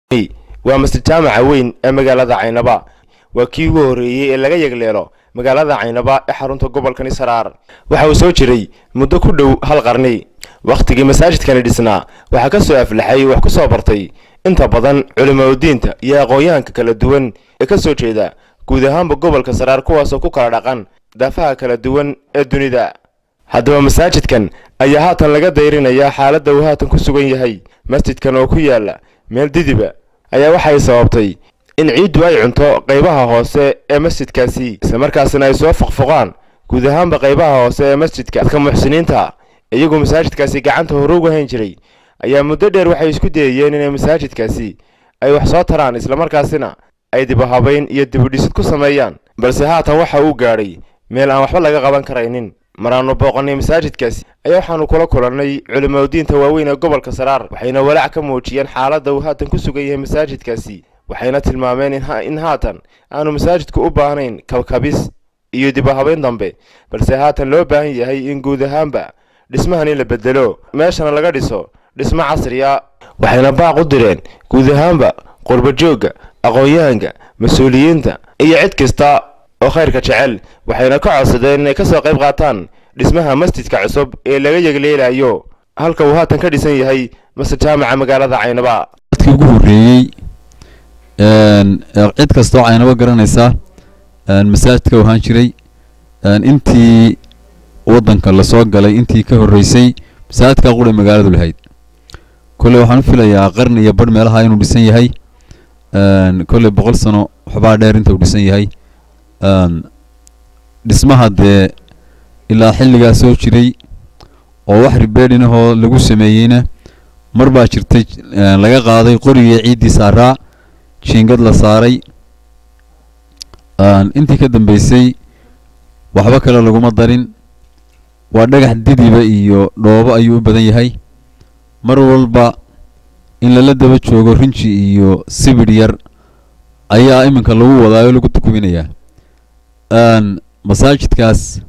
waa masjid jaamaca weyn ee magaalada caynaba waa kii ugu horreeyey ee laga yegleelo magaalada caynaba ee xarunta gobolkani saraar waxa uu soo jiray muddo ku dhow hal qarni wakhtigii masaajidkani dhisnaa waxaa ka soo aflaxay wax ku soo bartay inta badan culimaudiinta iyo aqoon-yahanka kala duwan ee ka soo jeeda guud ahaanba gobolka saraar kuwaasoo ku kala dhaqan daafaha kala duwan ee dunida haddaba masaajidkan ayaa haatan laga dayrinayaa xaaladda uu haatan ku sugan yahay masjidkan oo ku yaala meel didiba ayaa waxay sababtay in ciiddu ay cunto qaybaha hoose ee masjidkaasi islamarkaasina ay soo foqfoqaan guud ahaanba qaybaha hoose ee masjidka dadka muxsiniinta iyagoo masaajidkaasi gacanta hore uga hayn jiray ayaa muddo dheer waxay isku dayayeen inay masaajidkaasi ay wax soo taraan islamarkaasina ay dibuhabayn iyo dibudhisid ku sameeyaan balse haatan waxa uu gaadhay meel aan waxba laga qaban karaynin maraannu booqannay masaajidkaasi ayaa waxaannu kula kulannay culimaudiinta waaweyn ee gobolka saraar waxayna walaac ka muujiyeen xaaladda uu haatan ku sugan yahay masaajidkaasi waxayna tilmaameen in haatan aanu masaajidku u baahnayn kabkabis iyo dibuhabayn dambe balse haatan loo baahan yahay in guud ahaanba dhismahani la bedelo meeshana laga dhiso dhismo casriya waxayna baaq u direen guud ahaanba qurbajoogga aqoon-yahanka mas-uuliyiinta iyo cid kasta oo khayrka jecel waxayna ka codsadeen inay ka soo qayb qaataan dhismaha masjidka cusub ee laga yegleelayo halka uu haatan ka dhisan yahay masjid jaamaca magaalada caynaba dadkii ugu horreeyey cid kastoo caynabo garanaysa masaajidka u ahaan jiray intii waddanka lasoo galay intii ka horreysay masaajidka qura magaaladu lahayd kolley waxaan u filayaa qarni iyo barh meelaha inuu dhisan yahay kolley boqol sano waxbaa dheer inta uu dhisan yahay dhismaha dee ilaa xilligaa soo jiray oo wax ribeedhinahoo lagu sameeyeyna mar baa jirtay laga qaaday qorigii ciiddii saaraa jiingad la saaray intii ka dambeysay waxba kale laguma darin waa dhagax didiba iyo dhoobo ayuu u badan yahay mar walba in lala daba joogo rinji iyo sibidh yar ayaa iminka lagu wadaayo lagu tukubinayaa masaajidkaas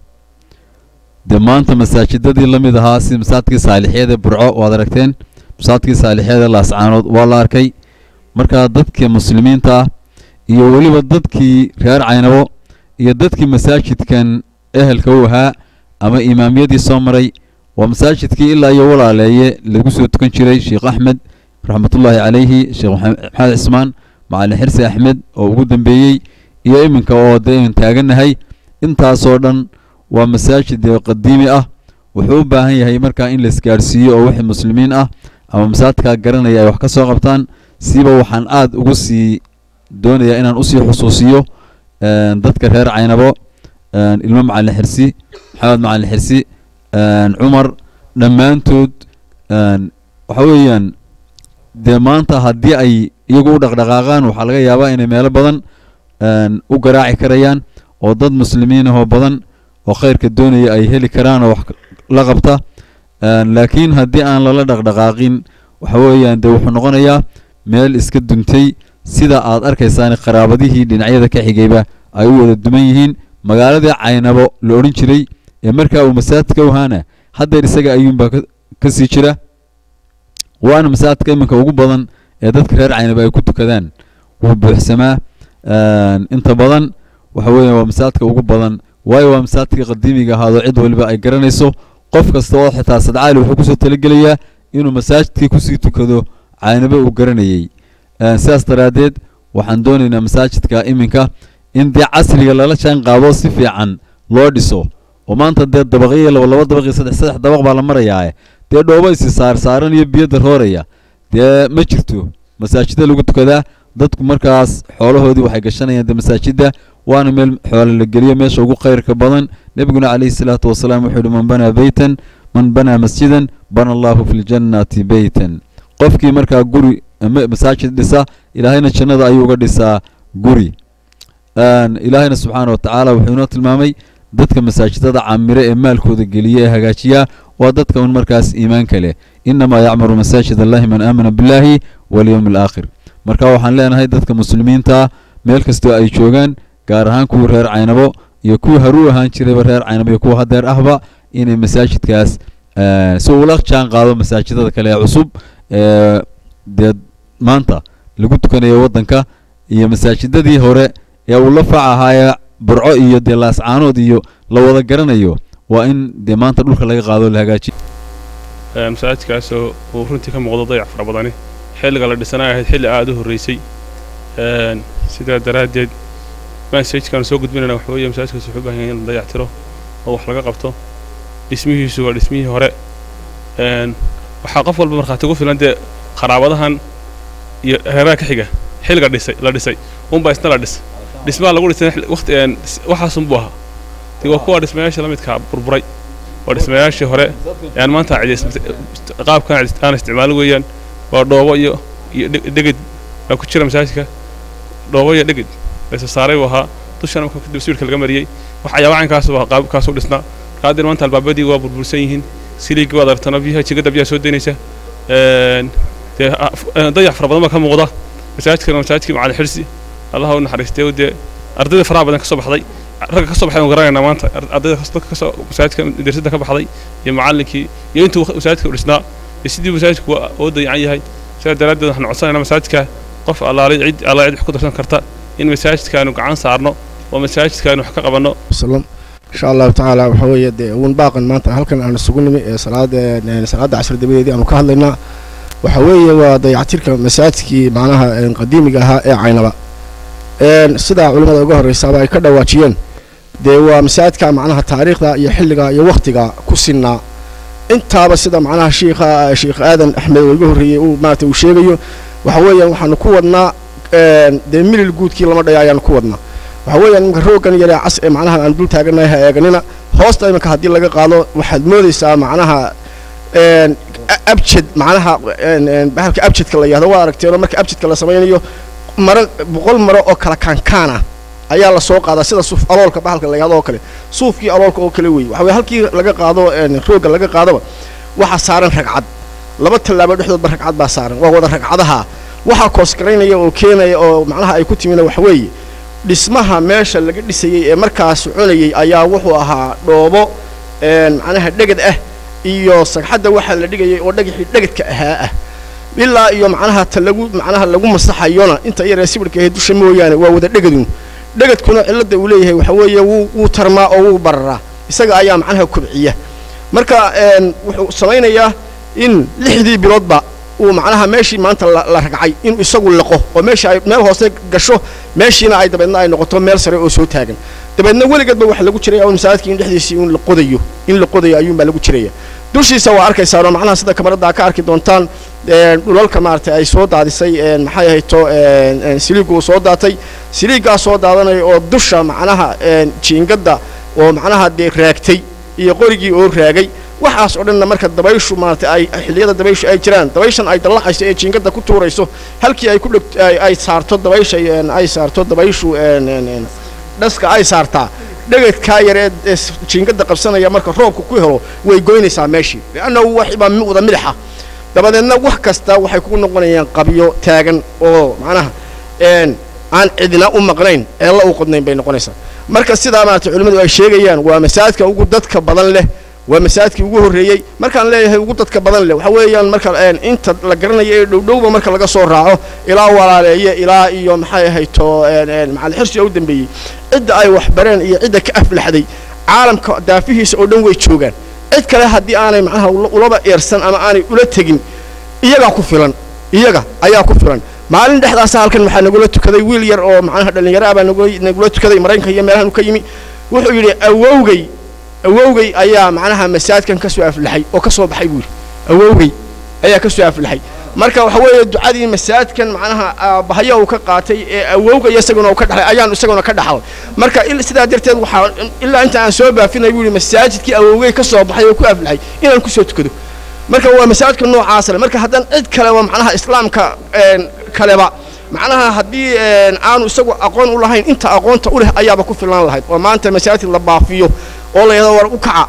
dee maanta masaajidadii la mid ahaa sida masaajidkii saalixyada burco waad aragteen masaajidkii saalixyada laascaanood waa la arkay markaa dadkii muslimiinta ah iyo weliba dadkii reer caynabo iyo dadkii masaajidkan ehelka u ahaa ama imaamiyadii soo maray waa masaajidkii ilaa iyo walaaleeye lagu soo tukan jiray sheekh axmed raxmatullaahi calayhi sheekh maxamed cismaan macalin xirsi axmed oo ugu dambeeyey iyo iminka oo dee imin taagannahay intaasoo dhan waa masaajid dee qadiimi ah wuxuu u baahan yahay markaa in la isgaadhsiiyo oo wixii muslimiin ah ama masaajidkaa garanaya ay wax ka soo qabtaan siba waxaan aada ugu sii doonayaa inaan usii xusuusiyo dadka reer caynabo ilmo macalin xirsi maxamed macalin xirsi cumar dhammaantood waxa weeyaan dee maanta haddii ay iyagu u dhaqdhaqaaqaan waxaa laga yaabaa inay meelo badan u garaaci karayaan oo dad muslimiin ahoo badan oo khayrka doonaya ay heli karaan oo wax la qabta laakiin haddii aan lala dhaqdhaqaaqin waxa weeyaan dee wuxuu noqonayaa meel iska duntay sida aad arkaysaan qaraabadihii dhinacyada ka xigayba ay u wada duman yihiin magaaladii caynabo la odhan jiray ee markaa uu masaajidka u ahaana haddeer isaga ayuunbaa ka sii jira waana masaajidka iminka ugu badan ee dadka reer caynabo ay ku tukadaan wuu buuxsamaa inta badan waxa weeya waa masaajidka ugu badan waayo waa masaajidka qadiimiga ahaadoo cid waliba ay garanayso qof kasta oo xitaa sadcaali wuxuu kusoo talagelayaa inuu masaajidkii kusii tukado caynabo uu garanayey sidaas daraaddeed waxaan doonaynaa masaajidka iminka in dee casriga lala jaan qaado si fiican loo dhiso oo maanta dee dabaqyo laba laba dabaq iyo saddex saddex dabaq baa la marayaa dee dhoobo isi saar saaran iyo biyo darooraya dee ma jirto masaajida lagu tukadaa dadku markaas xoolahoodii waxay gashanayaan dee masaajida waana meel xoolo la geliyo meesha ugu khayrka badan nebiguna calayhi salaatu wasalaam wuxuu yihi man banaa beytan man banaa masjidan bana allahu fi ljannati beytan qofkii markaa guri masaajid dhisa ilaahayna jannada ayuu uga dhisaa guri ilaahayna subxaana watacaala wuxuu inoo tilmaamay dadka masaajidada camire ee maalkooda geliya ee hagaajiyaa waa dadka un markaas iimaanka leh inamaa yacmuru masaajid allahi man aamana billahi walyowmi alaakhir marka waxaan leenahay dadka muslimiinta meel kastoo ay joogaan gaar ahaan kuwii reer caynabo iyo kuwii haruu ahaan jirayba reer caynabo iyo kuwa hadeer ahba inay masaajidkaas si ula jaan qaado masaajidada kale ee cusub ee dee maanta lagu tukanayo waddanka iyo masaajidadii hore ee uu la faac ahaayee burco iyo dee laascaanood iyo la wada garanayo waa in dee maanta dhulka laga qaado la hagaajiyo masaajidkaasoo uu runtii ka muuqdo dayac fara badani xilliga la dhisanay ahayd xilli aada u horreysay sidaa daraaddeed masaajidkaanu soo gudbinayna waxa weeye masaajidkaas wuxuu u baahan yahay in la dayac tiro oo wax laga qabto dhismihiisu waa dhismihii hore waxaa qof walba markhaati ku filan dee qaraabadahan iyo heeraha ka xiga xilliga dhisay la dhisay unbaa isna la dhis dhismaha lagu dhisay waqti waxaasunbuu ahaa dee waa kuwa dhismayaasha la midkaa burburay waa dhismayaashii hore aan maanta qaabkan aan isticmaalo weeyaan waa dhoobo iyo iyo dheged baa ku jira masaajidka dhoobo iyo dheged laysa saaray buu ahaa dushana marka kadib sawirka laga mariyey wax ayaaba caynkaas waa qaabkaasuu dhisnaa qaadir maanta albaabadii waa burbursan yihiin siliigii waad aragtana biyaha jigadda biyaha soo daynaysa dee dayax fara badan baa ka muuqda masaajidkana masaajidkii macali xirsi allaha u naxariistay dee ardayda faraha badan ka soo baxday ragga ka soo baxay aan garanaynaa maanta ardayda dadka kasoo masaajidka darsadda ka baxday iyo macallinkii iyo intuu masaajidka u dhisnaa iyo sidii masaajidku oo dayacan yahay sidaa daraaddeed waxaan codsanaynaa masaajidka qof allaale cid alla cid wax ku darsan karta in masaajidkaanu gacan saarno oo masaajidkaanu wax ka qabanno وسلم إن شاء الله تعالى وحوية دي ون باقن ما أنت هلكن أنا سجون مي صلاة صلاة عشر دبي دي أنا كهلنا وحوية وضيعتيرك مساجدك معناها قديمة جها عينبا إن صدا علماء جوهر الرسالة كذا واتشين دي ومساجدك معناها تاريخ يا حلقة يا وقتك كسرنا انت بس ده معناها شيخ شيخ آدم أحمد الجوهري وما توشيبيه وحوية وحنا كودنا دي ميل الجود كي لما ضيعنا كودنا waxa weeyaan iminka rooggan yare cas ee macnaha aan dul taaganahay ha eeganina hoosta iminka haddii laga qaado waxaad moodaysaa macnaha abjed macnaha bahalka abjedka la yihahdo waa aragteenoo marka abjedka la samaynayo maro boqol maro oo kala kaankaan ah ayaa la soo qaadaa sida suuf aloolka bahalka la yihahdo oo kale suufkii aloolka oo kale weeye waxa weye halkii laga qaado roogga laga qaadaba waxaa saaran ragcad laba tallaabo dhexdoodba ragcad baa saaran waa wada ragcadaha waxaa koosgaraynaya oo keenaya oo macnaha ay ku timina waxa weeye dhismaha meesha laga dhisayey ee markaa soconayey ayaa wuxuu ahaa dhoobo macnaha dhegad ah iyo sagxadda waxaa la dhigayay oo dhagaxii dhegedka ahaa ah ilaa iyo macnaha ta lagu macnaha lagu masaxayona inta yaree sibirka ahayd dusha mooyaane waa wada dhegadun dhegedkuna cilladda uu leeyahay waxa weeye wuu wuu tarmaa oo wuu bararaa isaga ayaa macnaha kobciya marka wuxuu samaynayaa in lixdii biloodba uu macnaha meeshii maanta la ragcay inuu isagu laqo oo meesha ay meel hoose gasho meeshiina ay dabeedna ay noqoto meel sare oo soo taagan dabeedna weligeedba waxa lagu jiraya un masaajidka in dhexdiisii in la qodayo in la qodayo ayuunbaa lagu jiraya dushiisa waa arkaysaa oo macnaha sida kamarada ka arki doontaan dhulalka maaragtay ay soo daadisay maxay ahayto siliigu uu soo daatay siliigaa soo daadanaya oo dusha macnaha jiingadda oo macnaha dee raagtay iyo qorigii oo raagay waxaas oo dhanna marka dabayshu maaragtay ay xilliyada dabayshu ay jiraan dabayshan ay dallacayso ee jiingadda ku tuurayso halkii ay ku dheg ay saarto dabaysha ay saarto dabayshu dhaska ay saartaa dhegedkaa yar ee jiingadda qabsanaya marka roobka ku helo way goynaysaa meeshii liannahu waxbaa wada midaxa dabadeedna wax kasta waxay kugu noqonayaan qabyo taagan oo macnaha aan cidina u maqnayn eella u qodnayn bay noqonaysaa marka sidaa maaragtay culimmadu ay sheegayaan waa masaajidka ugu dadka badan leh waa masaajidkii ugu horreeyey markaan leeyahay ugu dadka badan leh waxa weeyaan marka inta la garanayo ee dhowdhowba marka laga soo raaco ilaa walaaleeye ilaa iyo maxay ahayto macali xirsiga u dambeeyey cidda ay waxbareen iyo cidda ka aflaxday caalamka daafihiisa oo dhan way joogaan cid kale haddii aanay macnaha ulaba eersan ama aanay ula tegin iyagaa ku filan iyaga ayaa ku filan maalin dhexdaasa halkan waxaa nagula tukaday wiil yar oo macnaha dhallinyaro ah baa nagula tukaday maraykanka iyo meelahan u ka yimi wuxuu yidhi awowgay awowgay ayaa macnaha masaajidkan ka soo aflaxay oo ka soo baxay buu yidhi awowgay ayaa ka soo aflaxay marka waxa weeye ducadii masaajidkan macnaha aabahaya uu ka qaatay ee awowga iyo isaguna uu ka dhaxlay ayaan isaguna ka dhaxlay marka sidaa darteed waxaa ilaa inta aan soo baafinay buu yidhi masaajidkii awowgay ka soo baxay oo ku aflaxay inaan kusoo tukado marka waa masaajidka noocaas leh marka haddaan cid kaleba macnaha islaamka kaleba macnaha haddii aanu isagu aqoon u lahayn inta aqoonta u leh ayaaba ku filan lahayd oo maanta masaajid la baafiyo oo la yidhahdo war u kaca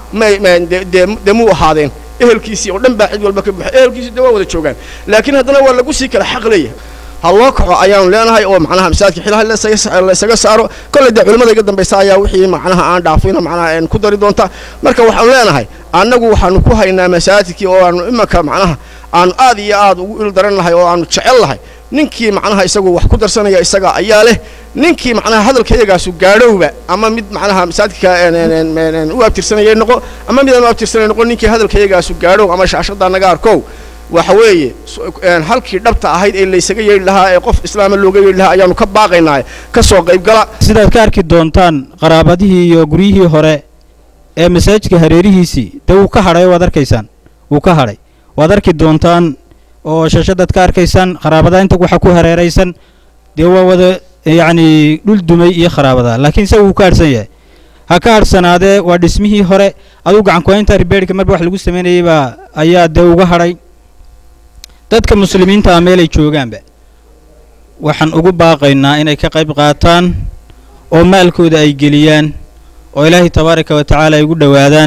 dee muu ahaadeen ehelkiisii oo dhan baa cid walba ka buuxay ehelkiisii dee waa wada joogaan laakiin haddana waa lagu sii kala xaq leeyahay ha loo kaco ayaanu leenahay oo macnaha masaajidka xilaha la isaga saaro kolley dee culimmada iga dambaysa ayaa wixii macnaha aan dhaafayna macnaha ku dari doonta marka waxaanu leenahay annagu waxaanu ku haynaa masaajidkii oo aanu imanka macnaha aanu aad iyo aad ugu il daran lahay oo aanu jecel lahay ninkii macnaha isagu wax ku darsanaya isaga ayaa leh ninkii macnaha hadalka iyagaasu gaadhowba ama mid macnaha masaajidka u abtirsanaya noqo ama mid aan u abtirsanay noqo ninkii hadalka iyagaasu gaadhow ama shaashaddaa naga arkow waxa weeye halkii dhabta ahayd ee laysaga yeedhi lahaa ee qof islaama looga yeedhi lahaa ayaanu ka baaqaynaa ka soo qaybgala sidaad ka arki doontaan qaraabadihii iyo guryihii hore ee masaajidka hareerihiisii dee wuu ka hadhay waad arkaysaan wuu ka hadhay waad arki doontaan oo shashadaad ka arkaysaan qaraabada inta waxa ku hareeraysan dee waa wada yacni dhul dumay iyo qaraabada laakiin isaga wuu ka hadhsan yahay ha ka hadhsanaadee waa dhismihii hore aduu gacankuhaynta ribeerhka marba wax lagu samaynayay baa ayaa dee uga hadhay dadka muslimiinta ah meelay joogaanba waxaan ugu baaqaynaa inay ka qayb qaataan oo maalkooda ay geliyaan oo ilaahay tabaaraka wa tacaala ay ugu dhowaadaan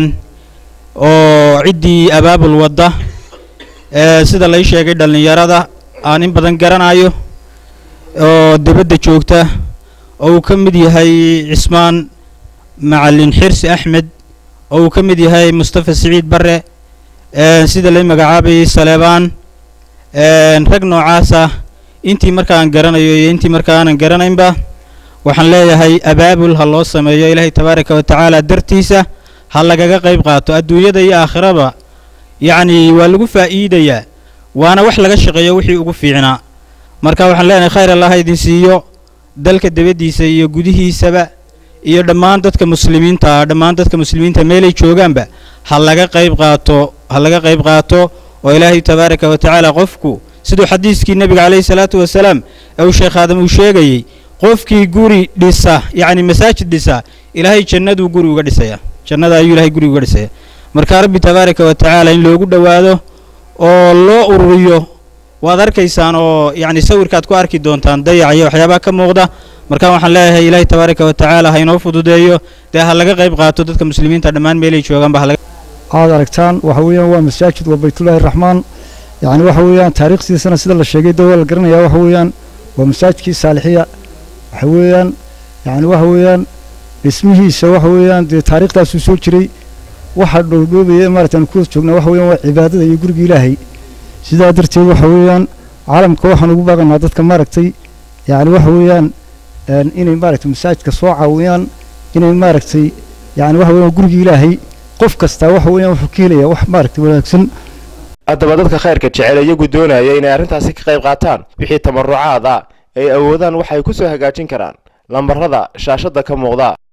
oo ciddii abaabul wadda ee sida lay sheegay dhallinyarada aan in badan garanayo oo dibadda joogta oo uu ka mid yahay cismaan macalin xirsi axmed oo uu ka mid yahay mustafa siciid barre sida lay magacaabayay saleebaan rag noocaasa intii markaan garanayo iyo intii marka aanan garanaynba waxaan leeyahay abaabul ha loo sameeyo ilaahay tabaaraka wa tacaala dartiisa ha lagaga qayb qaato adduunyada iyo aakhiraba yacni waa lagu faa'iidayaa waana wax laga shaqeeyo wixii ugu fiicnaa marka waxaan leenahay khayr allah ha idin siiyo dalka dibaddiisa iyo gudihiisaba iyo dhammaan dadka muslimiinta ah dhammaan dadka muslimiinta meelay joogaanba ha laga qayb qaato ha laga qayb qaato oo ilaahay tabaaraka wa tacaala qofku siduu xadiiskii nebiga calayhi salaatu wasalaam ee uu sheekh aadam uu sheegayey qofkii guri dhisa yacni masaajid dhisa ilaahay jannaduu guri uga dhisaya jannada ayuu ilahay guri uga dhisaya marka rabbi tabaaraka wa tacaala in loogu dhowaado oo loo ururiyo waad arkaysaan oo yacni sawirkaad ku arki doontaan dayac iyo waxyaabaha ka muuqda marka waxaan leeyahay ilaahay tabaaraka wa tacaala ha inoo fududeeyo dee ha laga qayb qaato dadka muslimiinta dhammaan meelay joogaanba ha laga aad aragtaan waxa weeyaan waa masaajid waa baytullaahi raxmaan yacni waxa weeyaan taariikhdiisana sida la sheegay dee waa la garanayaa waxa weeyaan waa masaajidkii saalixiya waxa weeyaan yacni waxa weeyaan dhismihiisa waxa weeyaan dee taariikhdaasuu soo jiray waxa dhowdhoobaya maaragtaan ku joognaa waxa weeyaan waa cibaadada iyo guriga ilaahay sidaa darteed waxa weeyaan caalamka waxaan ugu baaqaynaa dadka maaragtay yacni waxa weeyaan inay maaragtay masaajidka soo caawiyaan inay maaragtay yacni waxa weeyaan guriga ilaahay qof kastaa waxa weeyaan wuxuu ka helayaa wax maaragtay wanaagsan haddaba dadka khayrka jecel iyagu doonaya inay arrintaasi ka qayb qaataan wixii tabarucaad ah ay awoodaan waxay ku soo hagaajin karaan lambarrada shaashadda ka muuqda